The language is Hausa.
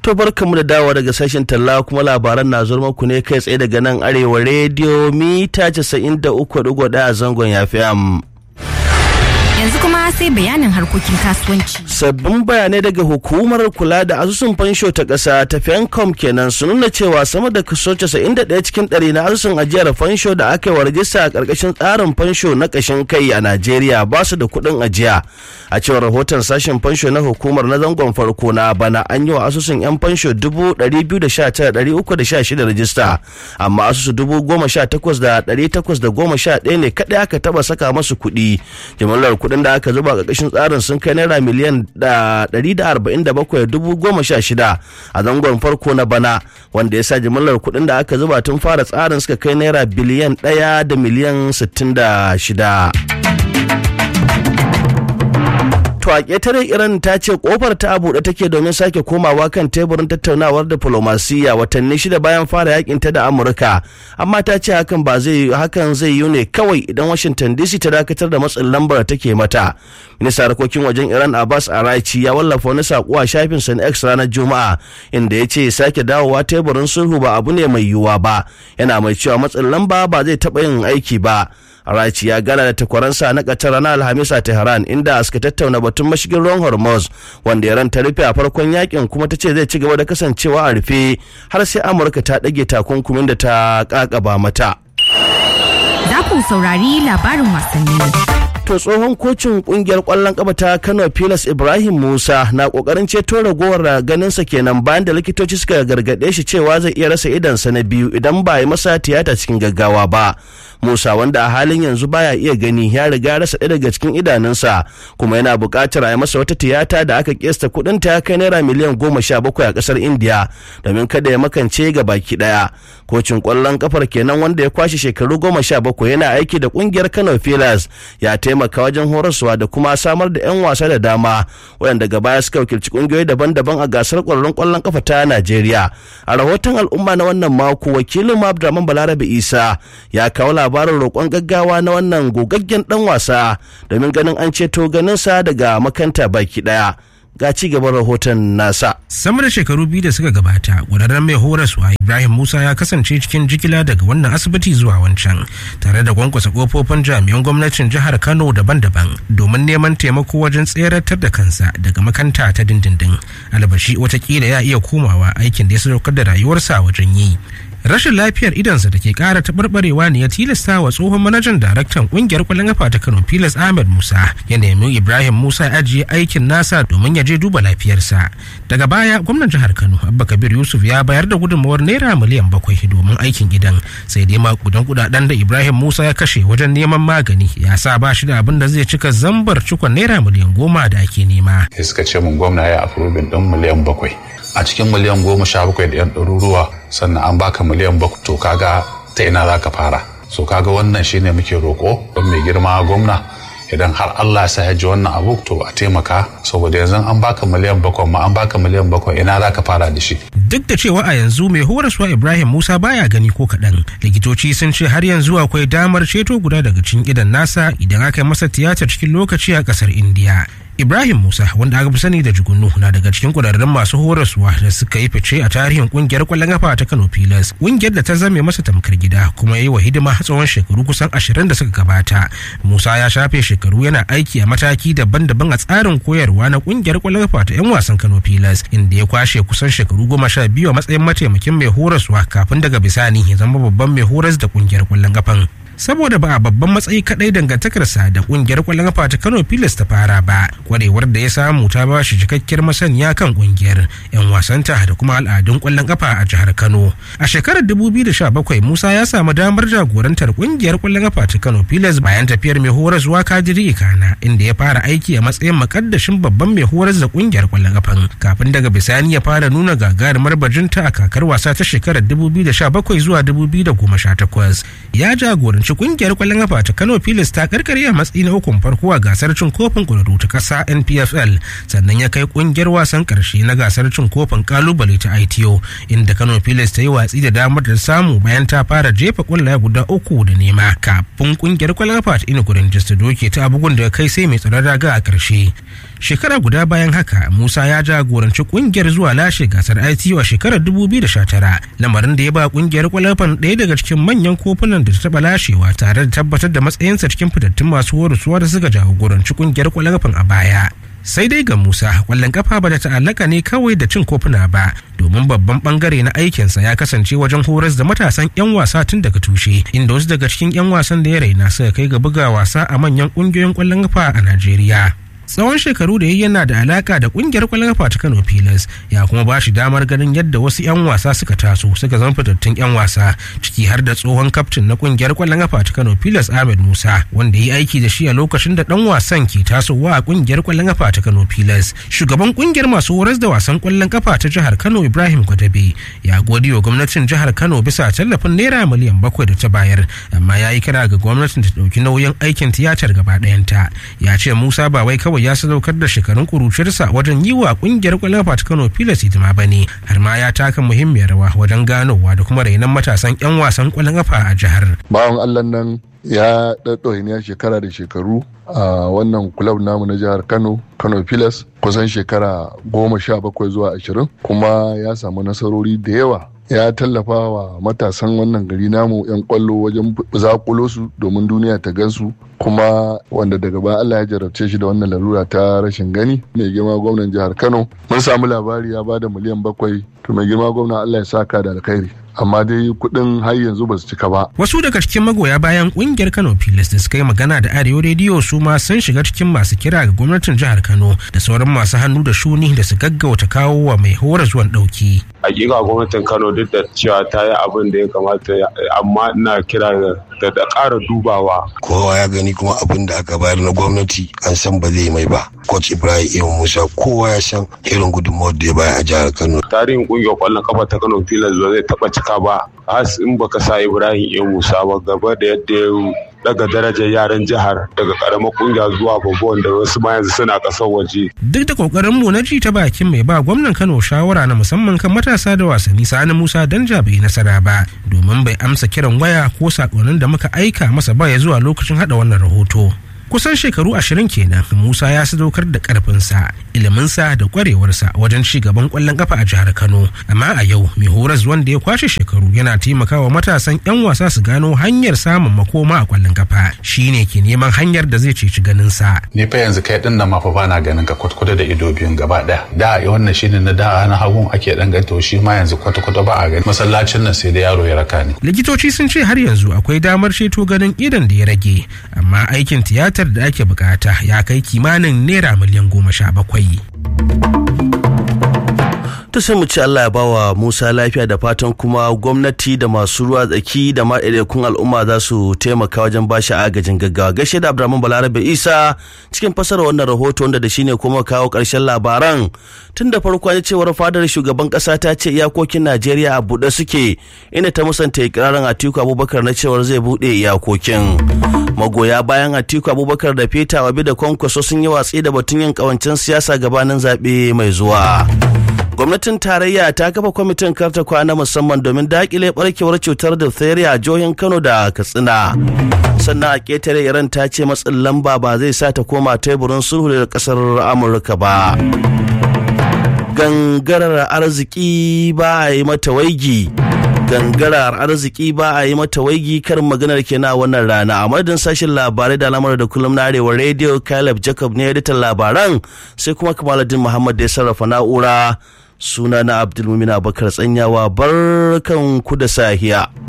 To barkamu da dawo daga sashen talla kuma labaran na zuwa muku ne kai tsaye daga nan arewa rediyo mita 93.1 a zangon yafi am. Yanzu kuma sai bayanin harkokin kasuwanci. Sabbin bayanai daga hukumar kula da asusun fansho ta ƙasa ta Fencom kenan sun nuna cewa sama da kaso 91 cikin ɗari na asusun ajiyar fansho da aka yi wa rajista a ƙarƙashin tsarin fansho na ƙashin kai a Najeriya ba su da kuɗin ajiya. A cewar rahoton sashen fansho na hukumar na zangon farko na bana an yi wa asusun 'yan fansho 219,316 rajista amma asusu 18,811 ne kaɗai aka taɓa saka masu kuɗi. Jimillar kuɗin da aka zuba a ƙarƙashin tsarin sun kai naira miliyan 147,016 a zangon farko na bana wanda ya sa jimillar kuɗin da aka zuba tun fara tsarin suka kai naira biliyan 1 da miliyan 66. To a ƙetare Iran ta ce kofar ta buɗe take domin sake komawa kan teburin tattaunawar diflomasiyya watanni shida bayan fara yakin ta da Amurka. Amma ta ce hakan ba zai hakan zai yi ne kawai idan Washington DC ta dakatar da matsin lambar take mata. Ministan harkokin wajen Iran Abbas Arachi ya wallafa wani sako a shafin sa na X ranar Juma'a inda ya ce sake dawowa teburin sulhu ba abu ne mai yiwuwa ba. Yana mai cewa matsin lamba ba zai taɓa yin aiki ba. Arachi ya gana da takwaransa na Qatar ranar Alhamis a Tehran inda suka tattauna batun mashigin ruwan Hormuz wanda Iran ta rufe a farkon yakin kuma ta ce zai ci gaba da kasancewa a rufe har sai Amurka ta ɗage takunkumin da ta ƙaƙaba mata. Za ku saurari labarin wasanni. to tsohon kocin kungiyar kwallon kafa ta kano pilas ibrahim musa na kokarin ceto ragowar ganinsa kenan bayan da likitoci suka gargaɗe shi cewa zai iya rasa idansa na biyu idan ba yi masa tiyata cikin gaggawa ba musa wanda a halin yanzu baya iya gani ya riga rasa ɗaya daga cikin idanunsa kuma yana buƙatar a yi masa wata tiyata da aka kesta kuɗin ta kai naira miliyan goma sha bakwai a ƙasar indiya domin kada ya makance ga baki ɗaya kocin kwallon kafar kenan wanda ya kwashe shekaru goma sha bakwai yana aiki da kungiyar kano pilas ya taimaka wajen horaswa da kuma samar da 'yan wasa da dama waɗanda gaba suka wakilci ƙungiyoyi daban-daban a gasar ƙwararrun ƙwallon kafa ta Najeriya. A rahoton al'umma na wannan mako wakilin Abdulrahman Balarabe Isa ya kawo labarin roƙon gaggawa na wannan gogaggen ɗan wasa domin ganin an ceto ganinsa daga makanta baki ɗaya. ga ci gaban rahoton nasa. Sama da shekaru biyu da suka gabata, ƙwararren mai horaswa Ibrahim Musa ya kasance cikin jigila daga wannan asibiti zuwa wancan, tare da kwankwasa kofofin jami'an gwamnatin jihar Kano daban-daban domin neman taimako wajen tseratar da kansa daga makanta ta dindindin. Albashi watakila ya iya komawa aikin da ya sadaukar da rayuwarsa wajen yi. rashin lafiyar idansa da ke kara taɓarɓarewa ne ya tilasta wa tsohon manajan daraktan ƙungiyar kwallon kafa ta kano filas ahmed musa ya nemi ibrahim musa ya ajiye aikin nasa domin ya je duba lafiyarsa daga baya gwamnan jihar kano abba kabir yusuf ya bayar da gudunmawar naira miliyan bakwai domin aikin gidan sai dai makudan kudaden da ibrahim musa ya kashe wajen neman magani ya sa ba shi da abin da zai cika zambar cikon naira miliyan goma da ake nema. suka ce mun gwamna ya afrobin ɗin miliyan bakwai a cikin miliyan goma sha bakwai da yan ɗaruruwa sannan an baka miliyan bakwai to kaga ta ina za ka fara so kaga wannan shine muke roƙo don mai girma gwamna idan har Allah ya ya ji wannan abu to a taimaka saboda yanzu an baka miliyan bakwai ma an baka miliyan bakwai ina za ka fara da shi. Duk da cewa a yanzu mai horaswa Ibrahim Musa baya gani ko kaɗan likitoci sun ce har yanzu akwai damar ceto guda daga cikin idan nasa idan aka yi masa tiyatar cikin lokaci a ƙasar Indiya. Ibrahim Musa wanda aka fi sani da Jugunu na daga cikin kudarren masu horaswa da suka yi fice a tarihin kungiyar kwallon kafa ta Kano Pilas kungiyar da ta zame masa tamkar gida kuma yi wa hidima tsawon shekaru kusan ashirin da suka gabata Musa ya shafe shekaru yana aiki a mataki daban-daban a tsarin koyarwa na kungiyar kwallon kafa ta 'yan wasan Kano Pilas inda ya kwashe kusan shekaru goma sha biyu a matsayin mataimakin mai horaswa kafin daga bisani ya zama babban mai horas da kungiyar kwallon kafan. saboda ba a babban matsayi kadai dangantakarsa da kungiyar kwallon kafa ta Kano Pilas ta fara ba kwarewar da ya samu ta ba shi cikakkiyar masaniya kan kungiyar yan wasanta da kuma al'adun kwallon kafa a jihar Kano a shekarar 2017 Musa ya samu damar jagorantar kungiyar kwallon kafa ta Kano Pilas bayan tafiyar mai horar zuwa Kadiri Ikana inda ya fara aiki a matsayin makaddashin babban mai horar da kungiyar kwallon kafan kafin daga bisani ya fara nuna gagarumar bajinta a kakar wasa ta shekarar 2017 zuwa 2018 ya jagoranci ci kungiyar kwallon kafa ta Kano Pilas ta karkare a matsayi na ukun farko a gasar cin kofin kwararru ta kasa NPFL sannan ya kai kungiyar wasan karshe na gasar cin kofin kalubale ta ITO inda Kano Pilas ta yi watsi da damar da samu bayan ta fara jefa kwallaye guda uku da nema kafin kungiyar kwallon kafa ta Inugu Rangers ta doke ta bugun da kai sai mai tsaron raga a karshe shekara guda bayan haka musa ya jagoranci kungiyar zuwa lashe gasar itu a shekarar 2019 lamarin da ya ba kungiyar kwalafan ɗaya daga cikin manyan kofunan da ta taɓa lashewa tare da tabbatar da matsayinsa cikin fitattun masu horaswa da suka jagoranci kungiyar kwalafan a baya sai dai ga musa kwallon kafa ba da ta'allaka ne kawai da cin kofuna ba domin babban bangare na aikinsa ya kasance wajen horas da matasan 'yan wasa tun daga tushe inda wasu daga cikin 'yan wasan da ya raina suka kai ga buga wasa a manyan kungiyoyin kwallon kafa a najeriya tsawon shekaru da ya yana da alaka da kungiyar kwallon kafa ta Kano Pilas ya kuma ba shi damar ganin yadda wasu 'yan wasa suka taso suka zama fitattun 'yan wasa ciki har da tsohon kaftin na kungiyar kwallon kafa ta Kano Pilas Ahmed Musa wanda ya yi aiki da shi a lokacin da dan wasan ke tasowa a kungiyar kwallon kafa ta Kano Pilas shugaban kungiyar masu horas da wasan kwallon kafa ta jihar Kano Ibrahim Gwadabe ya gode wa gwamnatin jihar Kano bisa tallafin naira miliyan bakwai da ta bayar amma ya yi kira ga gwamnatin ta ɗauki nauyin aikin tiyatar gaba ɗayanta ya ce Musa ba wai kawai ya sadaukar da shekarun kuruciyarsa wajen yi wa kungiyar kwallon ta Kano Pilas hidima ba ne har ma ya taka muhimmiyar rawa wajen ganowa da kuma rainon matasan 'yan wasan kwallon kafa a jihar. Bawan Allah nan ya ɗaɗɗoyin shekara da shekaru a wannan kulab namu na jihar Kano Kano Pilas kusan shekara goma sha bakwai zuwa ashirin kuma ya samu nasarori da yawa ya tallafa wa matasan wannan gari namu 'yan kwallo wajen zakulo su domin duniya ta gansu kuma wanda daga baya Allah ya jarabce shi da wannan larura ta rashin gani mai girma gwamnan jihar Kano mun samu labari ya bada miliyan bakwai to mai girma gwamna Allah ya saka da alkhairi amma dai kuɗin har yanzu ba su cika ba. Wasu daga cikin magoya bayan kungiyar Kano Pilas da suka yi magana da Arewa rediyo su ma sun shiga cikin masu kira ga gwamnatin jihar Kano da sauran masu hannu da shuni da su gaggauta kawo wa mai hora zuwan ɗauki. Hakika gwamnatin Kano duk da cewa ta yi abin da ya kamata amma ina kira da da ƙara dubawa. Kowa ya gani kuma abin da aka bayar na gwamnati an san ba zai mai ba. Coach Ibrahim Iyo Musa kowa ya san irin gudunmawar da ya bayar a jihar Kano. Tarihin ƙungiyar ƙwallon kafa ta Kano Pilas ba zai taɓa cika ba. Has in baka sa Ibrahim Iyo Musa ba gaba da yadda ya daga darajar yaran jihar daga karamar kungiya zuwa babban da wasu ma yanzu suna kasar waje. Duk da kokarin mu na ji ta bakin mai ba gwamnan Kano shawara na musamman kan matasa da wasanni Sani Musa Danja bai nasara ba domin bai amsa kiran waya ko sakonnin da muka aika masa ba ya zuwa lokacin hada wannan rahoto. kusan shekaru ashirin kenan musa ya sadaukar da karfinsa iliminsa da kwarewarsa wajen ci gaban kwallon kafa a jihar kano amma a yau mai horas wanda ya kwashe shekaru yana taimakawa matasan yan wasa su gano hanyar samun makoma a kwallon kafa shine ke neman hanyar da zai ceci ganinsa ni fa yanzu kai din nan ma fa bana ganin ka kwatkwata da ido biyun gaba daya da wannan shine na da na hagun ake dan ganto shi ma yanzu kwata-kwata ba a gani masallacin nan sai da yaro ya raka ni likitoci sun ce har yanzu akwai damar ceto ganin idan da ya rage amma aikin tiyatar da ake bukata ya kai kimanin naira miliyan goma sha bakwai. ta sai mu ci Allah ya bawa Musa lafiya da fatan kuma gwamnati da masu ruwa tsaki da ma ɗaiɗaikun al'umma za su taimaka wajen bashi agajin gaggawa gaishe da Abdulrahman Balarabe Isa cikin fasara wannan rahoto wanda da shine kuma kawo ƙarshen labaran tun da farko an cewar fadar shugaban ƙasa ta ce iyakokin Najeriya a buɗe suke inda ta musanta ikirarin Atiku Abubakar na cewar zai buɗe iyakokin magoya bayan Atiku Abubakar da Peter Wabi da Kwankwaso sun yi watsi da batun yin ƙawancen siyasa gabanin zaɓe mai zuwa. gwamnatin tarayya ta kafa kwamitin karta kwana musamman domin dakile barkewar cutar diphtheria a jihohin kano da katsina sannan a ketare iran ta ce matsin lamba ba zai sa ta koma teburin sulhu da kasar amurka ba gangarar arziki ba a yi mata waigi gangarar arziki ba a yi mata waigi karin maganar kenan a wannan rana a madadin sashen labarai da alamar da kullum na arewa radio caleb jacob ne editan labaran sai kuma kamaladin muhammad da ya sarrafa na'ura suna na abdulmumin abakar tsanyawa barkan ku da sahiya